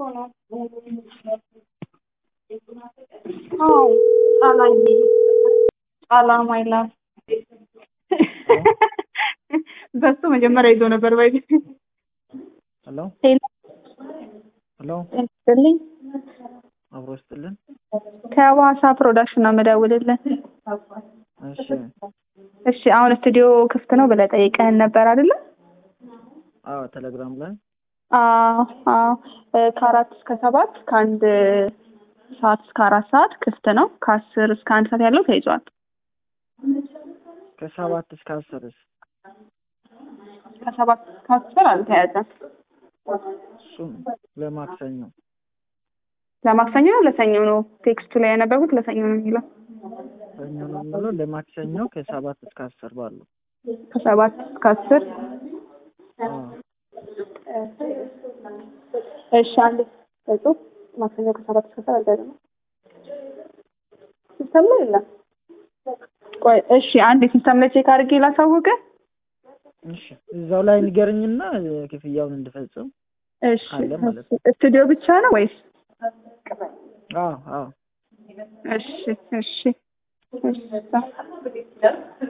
ነው። አዎ ጣላዬ ጣላ ማይላ በሱ መጀመሪያ ይዞ ነበር ባይ ሄሎ ሄሎ ሄሎ ስጥልኝ አብሮ ስጥልን። ከዋሳ ፕሮዳክሽን ነው የምደውልልን። እሺ እሺ አሁን ስቱዲዮ ክፍት ነው ብለህ ጠይቀህን ነበር አይደለ? አዎ ቴሌግራም ላይ አዎ አዎ እ ከአራት እስከ ሰባት ከአንድ ሰዓት እስከ አራት ሰዓት ክፍት ነው። ከአስር እስከ አንድ ሰዓት ያለው ተይዟል። ከሰባት እስከ አስርስ ከሰባት እስከ አስር አልተያዘም። እሱም ለማክሰኞ ለማክሰኞ ነው ለሰኞ ነው? ቴክስቱ ላይ ያነበቡት ለሰኞ ነው የሚለው። ሰኞ ነው የምለው ለማክሰኞ ከሰባት እስከ አስር ባለው ከሰባት እስከ አስር አዎ እሺ አንድ ጽሁፍ ማክሰኞ ከሰባት እስከ አስር አልተያዘም። ሲስተም ላይ የለም። ቆይ እሺ አንድ ሲስተም ላይ ቼክ አድርጌ ላሳውቅህ። እሺ እዛው ላይ ንገርኝና ክፍያውን እንድፈጽም እሺ አለ ማለት ስቱዲዮ ብቻ ነው ወይስ? አዎ አዎ እሺ እሺ እሺ